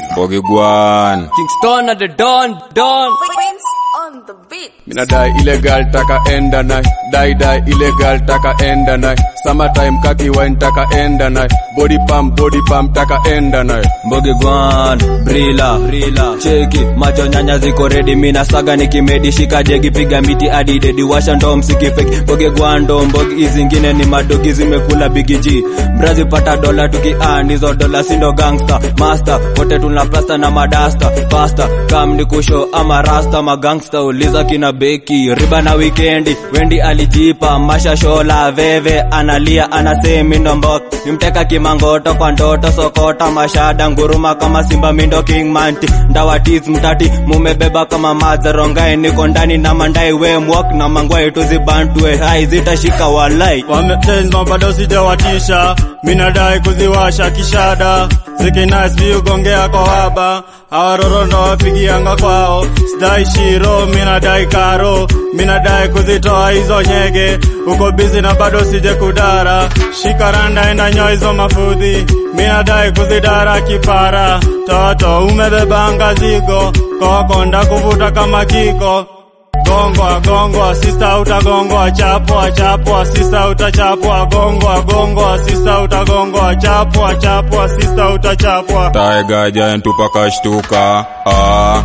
Bogigwan. Kingston at the dawn, dawn. Prince on the beat. Mina die illegal taka enda nai Die die illegal taka enda nai Summertime kaki wine taka enda nai Body pump body pump taka enda nai Mbogi gwan, brila, brila. Cheki, macho nyanya ziko ready, mina saga nikimedi, shika jegi, piga miti hadi dedi, washa ndo msiki fake. Mbogi gwan ndo mbogi izingine ni madogi zimekula bigi G. Mbrazi pata dola tuki earn hizo dola sindo gangster, master, wote tuna plasta na madasta, pasta, kam ni kusho ama rasta magangster, uliza kina beki, riba na weekendi, wendi alijipa, masha shola, veve, analia, anasemi ndo mbok, nimteka kimangoto kwa ndoto, sokota, mashada, nguruma kama simba, mindo king manti, ndawatiz mtati, mumebeba kama madzarongae, niko ndani na mandai, we mwok na mangwai, tuzibantue, hai zitashika walai. wametenzwa bado sijawatisha minadai kuziwasha kishada zikinais viugongea kwa waba awaroro ndo wapigianga kwao sidai shiro minadai karo minadai kuzitoa hizo nyege uko bizi na bado sije kudara shikaranda enda nyoa hizo mafudhi minadai kuzidara kipara toto umebebanga zigo kokonda kuvuta kama kiko gongwa gongwa sista utagongwa chapwa chapwa sista utachapwa gongwa gongwa sista utagongwa chapwa chapwa sista utachapwa Tiger giant tupakashtuka. Ah.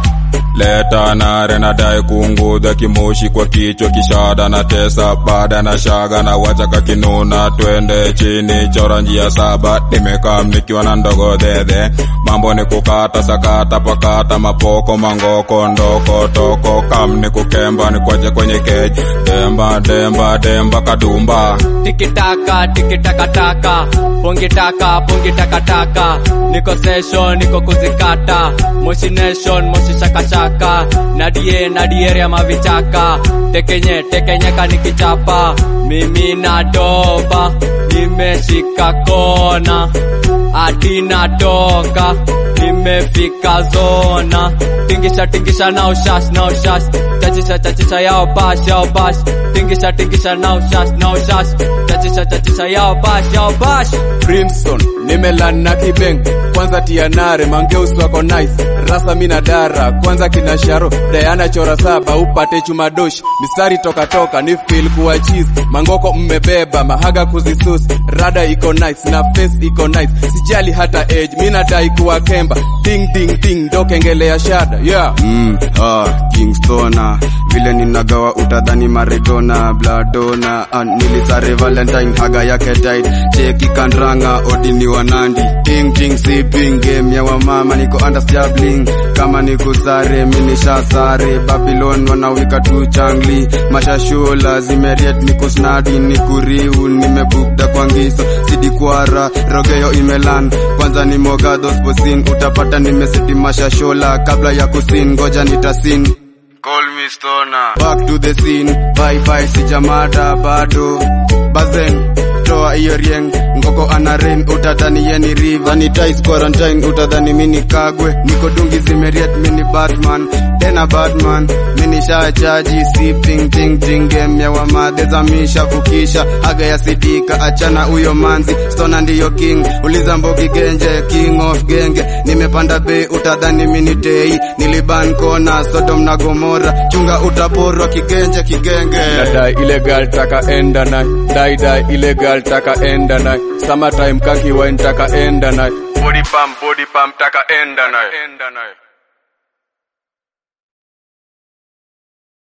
Leta nare na dai kuungudha kimoshi kwa kichwa kishada na tesa bada na shaga na wacha kakinuna twende chini chora njia saba nimekam nikiwa na ndogo dhedhe mambo ni kukata sakata pakata mapoko mangoko ndoko toko kam ni kukemba ni kwache kwenye keji demba demba demba kadumba tikitaka tikitakataka pongitaka pongitakataka niko session niko kuzikata moshi nation moshi shakashaka nadie nadiere ya mavichaka tekenye tekenyeka nikichapa mimi nadoba nimeshika kona hadi natoka nimefika zona tingisha tingisha na ushash na ushash chachisha chachisha yao bash yao bash tingisha tingisha na ushash na ushash chachisha chachisha yao bash yao bash Brimstone nimelan na kibeng kwanza tianare mangeus wako nice rasa mina dara kwanza kina sharo Diana chora saba upate chumadosh mistari toka toka ni feel kuwa cheese mangoko mmebeba mahaga kuzisus rada iko nice na face iko nice sijali hata age mina dai kuwa kemba ding ding ding ndo kengele ya shada yeah Mm, ah, Kingstona vile ninagawa utadhani Maradona Bladona ah, nilisare Valentine haga yake tight cheki kandrang odini wanandi ting ting sipping game ya wamama niko understabling kama nikusare minisha sare Babylon wanawika tu changli mashashula zimeriet nikusnadi nikuriu nimebukda kwa ngiso sidikwara rogeyo imelan kwanza ni mogado sposin utapata nimeseti mashashola kabla ya kusin ngoja nitasin Call me stoner. Back to the scene. Bye bye sijamada bado. Bazen toa hiyo rieng ngoko ana rain utadhani yeni river sanitize quarantine utadhani mini kagwe niko dungi zimeriet mini batman tena batman mini shachaji sipping ting ting game ya wamadhe zamisha vukisha haga ya sidika achana huyo manzi stona ndiyo king uliza mbogi genje king of genge nimepanda bei utadhani mini tei niliban kona sodom na gomora chunga utaporwa kigenje kigenge Mina die illegal taka enda nai Die die illegal taka enda nai Summertime kaki wine taka enda nai Body pump body pump taka enda nai Enda nai